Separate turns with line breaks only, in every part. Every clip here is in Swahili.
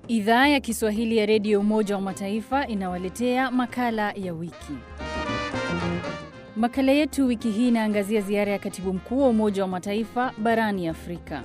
Idhaa ya Kiswahili ya Redio Umoja wa Mataifa inawaletea makala ya wiki. Makala yetu wiki hii inaangazia ziara ya katibu mkuu wa Umoja wa Mataifa barani Afrika.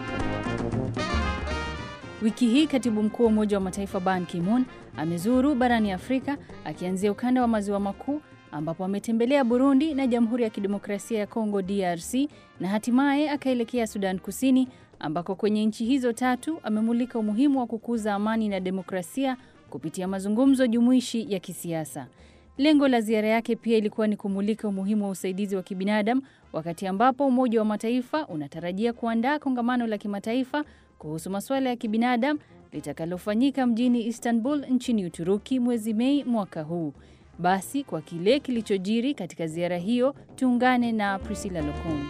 Wiki hii katibu mkuu wa Umoja wa Mataifa Ban Ki-moon amezuru barani Afrika akianzia ukanda wa maziwa makuu ambapo ametembelea Burundi na Jamhuri ya Kidemokrasia ya Kongo DRC na hatimaye akaelekea Sudan Kusini ambako kwenye nchi hizo tatu amemulika umuhimu wa kukuza amani na demokrasia kupitia mazungumzo jumuishi ya kisiasa. Lengo la ziara yake pia ilikuwa ni kumulika umuhimu wa usaidizi wa kibinadamu wakati ambapo Umoja wa Mataifa unatarajia kuandaa kongamano la kimataifa kuhusu masuala ya kibinadamu litakalofanyika mjini Istanbul nchini Uturuki mwezi Mei mwaka huu. Basi kwa kile kilichojiri katika ziara hiyo, tuungane na Priscilla Lokongo.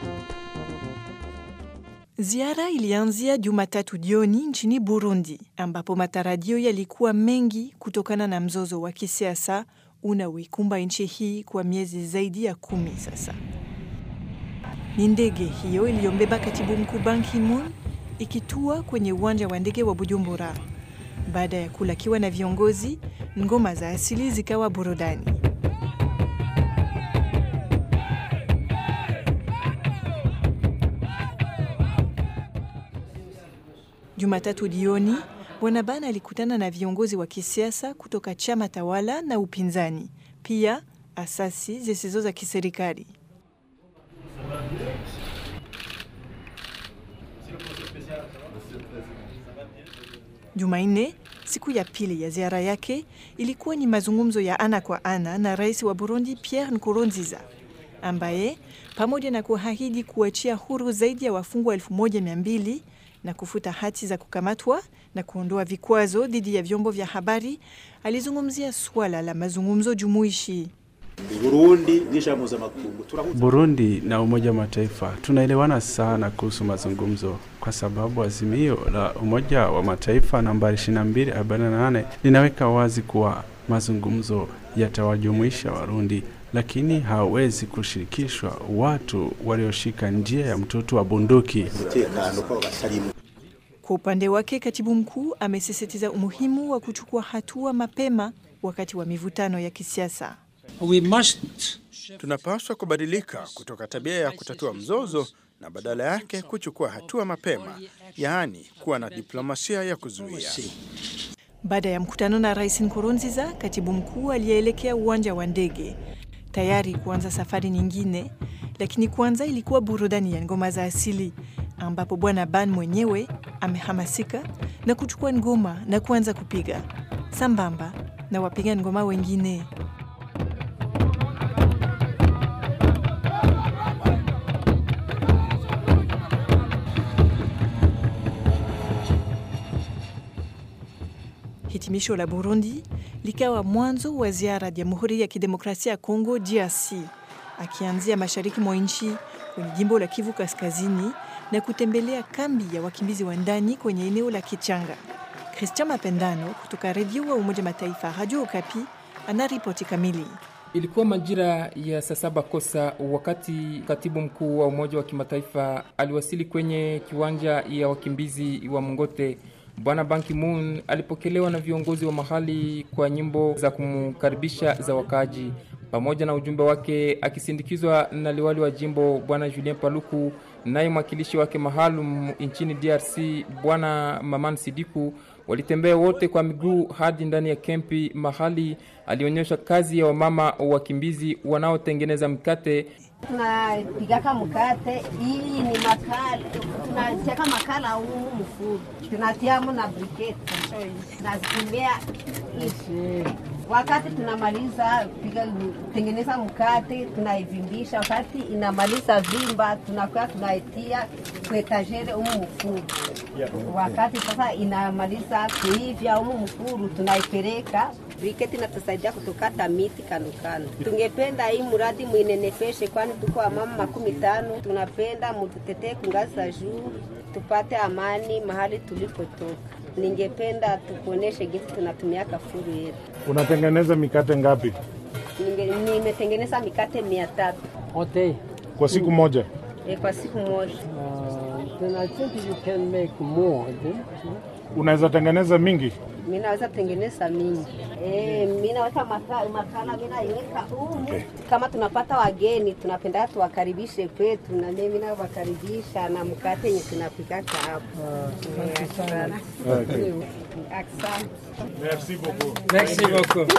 Ziara ilianzia Jumatatu jioni nchini Burundi, ambapo matarajio yalikuwa mengi kutokana na mzozo wa kisiasa unaoikumba nchi hii kwa miezi zaidi ya kumi sasa. Ni ndege hiyo iliyombeba katibu mkuu Ban Ki-moon ikitua kwenye uwanja wa ndege wa Bujumbura. Baada ya kulakiwa na viongozi, ngoma za asili zikawa burudani. Jumatatu jioni, Bwana Ban alikutana na viongozi wa kisiasa kutoka chama tawala na upinzani, pia asasi zisizo za kiserikali. Jumanne, siku ya pili ya ziara yake, ilikuwa ni mazungumzo ya ana kwa ana na rais wa Burundi Pierre Nkurunziza ambaye pamoja na kuahidi kuachia huru zaidi ya wafungwa elfu moja mia mbili na kufuta hati za kukamatwa na kuondoa vikwazo dhidi ya vyombo vya habari, alizungumzia suala la mazungumzo jumuishi.
Burundi na Umoja wa Mataifa tunaelewana sana kuhusu mazungumzo, kwa sababu azimio la Umoja wa Mataifa nambari 2248 linaweka wazi kuwa mazungumzo yatawajumuisha Warundi, lakini hawezi kushirikishwa watu walioshika njia ya mtutu wa bunduki.
Kwa upande wake, katibu mkuu amesisitiza umuhimu wa kuchukua hatua mapema wakati wa mivutano ya kisiasa.
We must...
tunapaswa kubadilika kutoka tabia ya kutatua mzozo na badala yake kuchukua hatua mapema, yaani kuwa na diplomasia ya kuzuia.
Baada ya mkutano na Rais Nkurunziza, katibu mkuu aliyeelekea uwanja wa ndege tayari kuanza safari nyingine, lakini kwanza ilikuwa burudani ya ngoma za asili ambapo Bwana Ban mwenyewe amehamasika na kuchukua ngoma na kuanza kupiga sambamba na wapiga ngoma wengine. Hitimisho la Burundi likawa mwanzo wa ziara ya Jamhuri ya Kidemokrasia ya Kongo DRC, akianzia mashariki mwa nchi kwenye jimbo la Kivu Kaskazini na kutembelea kambi ya wakimbizi wa ndani kwenye eneo la Kichanga. Christian Mapendano kutoka redio wa Umoja Mataifa Radio Okapi anaripoti kamili.
Ilikuwa majira ya saa saba kosa wakati katibu mkuu wa Umoja wa Kimataifa aliwasili kwenye kiwanja ya wakimbizi wa Mongote. Bwana Ban Ki-moon alipokelewa na viongozi wa mahali kwa nyimbo za kumkaribisha za wakaaji pamoja na ujumbe wake, akisindikizwa na liwali wa jimbo Bwana Julien Paluku, naye mwakilishi wake maalum nchini DRC Bwana Maman Sidiku. Walitembea wote kwa miguu hadi ndani ya kempi mahali alionyesha kazi ya wamama wakimbizi wanaotengeneza mkate.
Tunapigaka mkate, hii ni makala, tunacheka makala huu mfuru, tunatiamu na briketi, tunazitumia ishi. Wakati tunamaliza piga tengeneza mkate, tunaivimbisha. Wakati inamaliza vimba, tunakuwa tunaitia kuetajere umu mfuru. Wakati sasa inamaliza kuivya umu mfuru, tunaipeleka briketi natusaidia kutukata miti kando kando. Tungependa hii mradi mwinenefeshe, kwani tuko wamama makumi tano. Tunapenda mututetee kungazi za juu, tupate amani mahali tulipotoka. Ningependa tukuoneshe jinsi tunatumia kafuru yetu.
Unatengeneza mikate ngapi
Nimetengeneza mikate mia tatu
Okay.
kwa siku moja?
e, kwa siku moja.
Uh, then I think you can make more. I think.
Unaweza tengeneza mingi?
mi naweza tengeneza mingi e, mi naweka maka- makala mi naiweka humu kama tunapata wageni tunapenda tuwakaribishe kwetu na mimi nawakaribisha na mkate yenye tunapikaka hapo Eh, asante. Asante.
Merci beaucoup.
Merci beaucoup.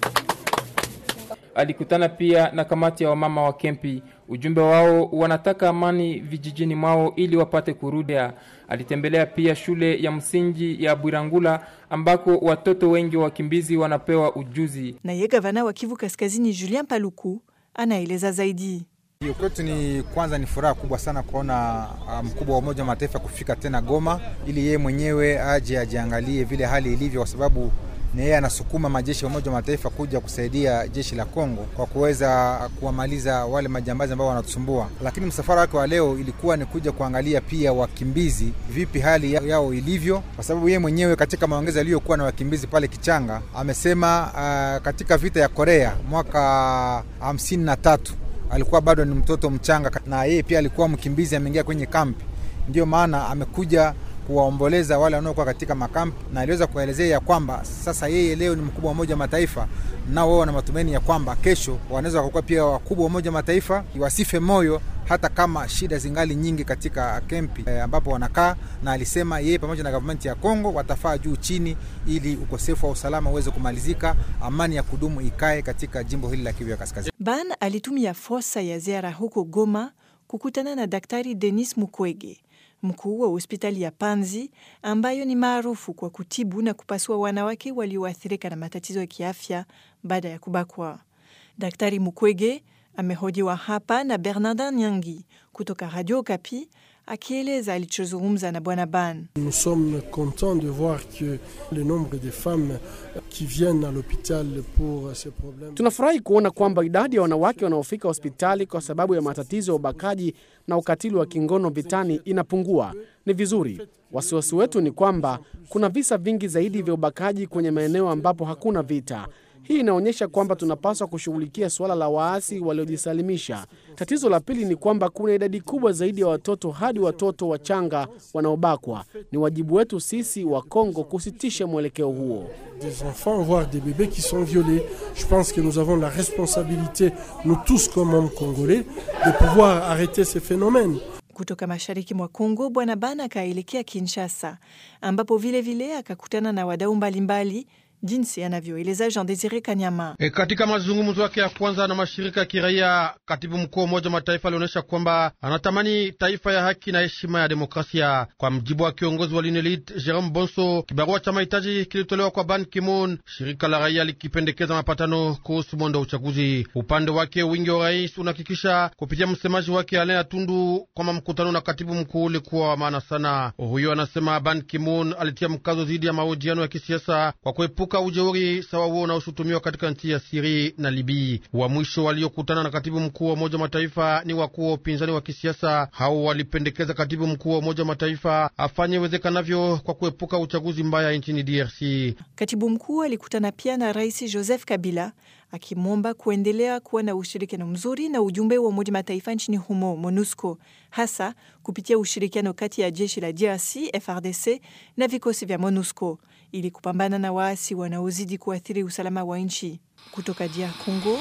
Alikutana pia na kamati ya wamama wa kempi. Ujumbe wao wanataka amani vijijini mwao ili wapate kurudia. Alitembelea pia shule ya msingi ya Bwirangula ambako watoto wengi wa wakimbizi wanapewa ujuzi.
Naye gavana wa Kivu Kaskazini Julien Paluku anaeleza zaidi.
Hiyo kwetu ni kwanza, ni furaha kubwa sana kuona ah, mkubwa wa Umoja wa Mataifa kufika tena Goma ili yeye mwenyewe aje ajiangalie vile hali ilivyo, kwa sababu ni yeye anasukuma majeshi ya Umoja wa Mataifa kuja kusaidia jeshi la Kongo kwa kuweza kuwamaliza wale majambazi ambao wanatusumbua. Lakini msafara wake wa leo ilikuwa ni kuja kuangalia pia wakimbizi, vipi hali ya- yao ilivyo, kwa sababu yeye mwenyewe katika maongezi aliyokuwa na wakimbizi pale Kichanga amesema ah, katika vita ya Korea mwaka hamsini na tatu alikuwa bado ni mtoto mchanga na yeye pia alikuwa mkimbizi, ameingia kwenye kampi. Ndio maana amekuja kuwaomboleza wale wanaokuwa katika makampi, na aliweza kuelezea ya kwamba sasa yeye leo ni mkubwa wa Umoja wa Mataifa, nao wao wana matumaini ya kwamba kesho wanaweza wakakuwa pia wakubwa wa Umoja wa Mataifa, wasife moyo hata kama shida zingali nyingi katika kempi eh, ambapo wanakaa, na alisema yeye pamoja na gavumenti ya Kongo watafaa juu chini, ili ukosefu wa usalama uweze kumalizika, amani ya kudumu ikae katika jimbo hili la Kivu ya Kaskazini.
Ban alitumia fursa ya ziara huko Goma kukutana na Daktari Denis Mukwege, mkuu wa hospitali ya Panzi ambayo ni maarufu kwa kutibu na kupasua wanawake walioathirika na matatizo ya kiafya baada ya kubakwa. Daktari Mukwege amehojiwa hapa na Bernardin Nyangi kutoka Radio Okapi akieleza alichozungumza na Bwana Ban.
Nous sommes contents de voir que le nombre de femmes qui viennent à l'hôpital pour ces problèmes.
Tunafurahi kuona kwamba idadi ya wanawake wanaofika hospitali kwa sababu ya matatizo ya ubakaji na ukatili wa kingono vitani inapungua. Ni vizuri. Wasiwasi wetu ni kwamba kuna visa vingi zaidi vya ubakaji kwenye maeneo ambapo hakuna vita. Hii inaonyesha kwamba tunapaswa kushughulikia suala la waasi waliojisalimisha. Tatizo la pili ni kwamba kuna idadi kubwa zaidi ya watoto hadi watoto wachanga wanaobakwa. Ni wajibu wetu sisi wa Kongo kusitisha mwelekeo huo.
Des enfants, voire des bébés qui sont violés. Je pense que nous avons la responsabilité, nous tous comme hommes congolais, de pouvoir arrêter ces phénomènes.
Kutoka mashariki mwa Kongo, Bwana Ban akaelekea Kinshasa, ambapo vilevile akakutana na wadau mbalimbali, jinsi anavyoeleza Jean Desire Kanyama.
E, katika mazungumzo yake ya kwanza na mashirika ya kiraia, katibu mkuu wa Umoja wa Mataifa alionyesha kwamba anatamani taifa ya haki na heshima ya demokrasia. Kwa mjibu wa kiongozi wa Linelit Jerome Bonso, kibarua cha mahitaji kilitolewa kwa Ban Ki-moon, shirika la raia likipendekeza mapatano kuhusu mwendo wa uchaguzi. Upande wake wingi wa rais unahakikisha kupitia msemaji wake Alain Atundu kwamba mkutano na katibu mkuu ulikuwa wa maana sana. Huyo anasema Ban Ki-moon alitia mkazo dhidi ya mahojiano ya kisiasa kwa kuepuka ujeuri sawa huo unaoshutumiwa katika nchi ya Siri na Libii. Wa mwisho waliokutana na katibu mkuu wa Umoja wa Mataifa ni wakuu wa upinzani wa kisiasa. Hao walipendekeza katibu mkuu wa Umoja wa Mataifa afanye iwezekanavyo kwa kuepuka uchaguzi mbaya nchini DRC.
Katibu mkuu alikutana pia na Rais Joseph Kabila akimwomba kuendelea kuwa na ushirikiano mzuri na ujumbe wa Umoja Mataifa nchini humo MONUSCO, hasa kupitia ushirikiano kati ya jeshi la DRC FRDC na vikosi vya MONUSCO ili kupambana na waasi wanaozidi kuathiri usalama wa nchi. Kutoka DR Congo,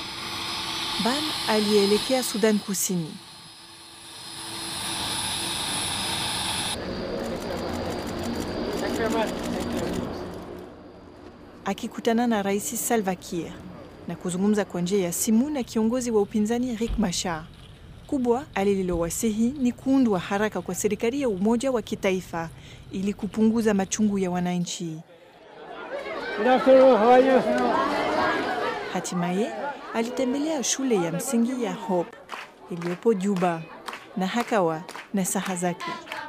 Ban alielekea Sudan Kusini. akikutana na Rais Salva Kiir na kuzungumza kwa njia ya simu na kiongozi wa upinzani Riek Machar. Kubwa alililowasihi ni kuundwa haraka kwa serikali ya umoja wa kitaifa ili kupunguza machungu ya wananchi. Hatimaye alitembelea shule ya msingi ya Hope iliyopo Juba na hakawa na saha zake.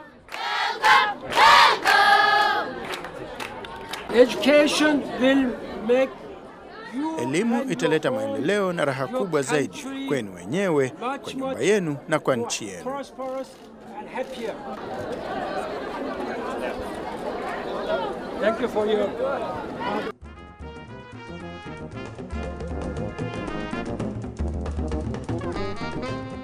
Education will make
Elimu italeta maendeleo na raha kubwa zaidi kwenu wenyewe, kwa nyumba yenu na kwa nchi yenu.
prosperous and happier. Thank you for your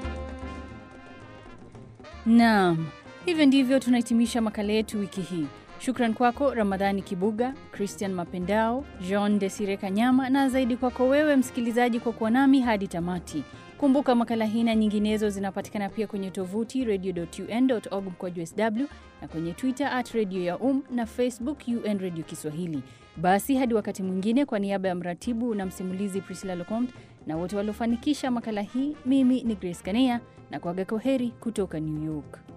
Naam, hivyo ndivyo tunahitimisha makala yetu wiki hii. Shukran kwako Ramadhani Kibuga, Christian Mapendao, Jean Desire Kanyama na zaidi kwako wewe msikilizaji kwa kuwa nami hadi tamati. Kumbuka makala hii na nyinginezo zinapatikana pia kwenye tovuti radio.un.org mkwaju sw na kwenye Twitter at radio ya um na Facebook UN Radio Kiswahili. Basi hadi wakati mwingine, kwa niaba ya mratibu na msimulizi Priscilla Locomte na wote waliofanikisha makala hii, mimi ni Grace Kanea na kuaga kwa heri kutoka New York.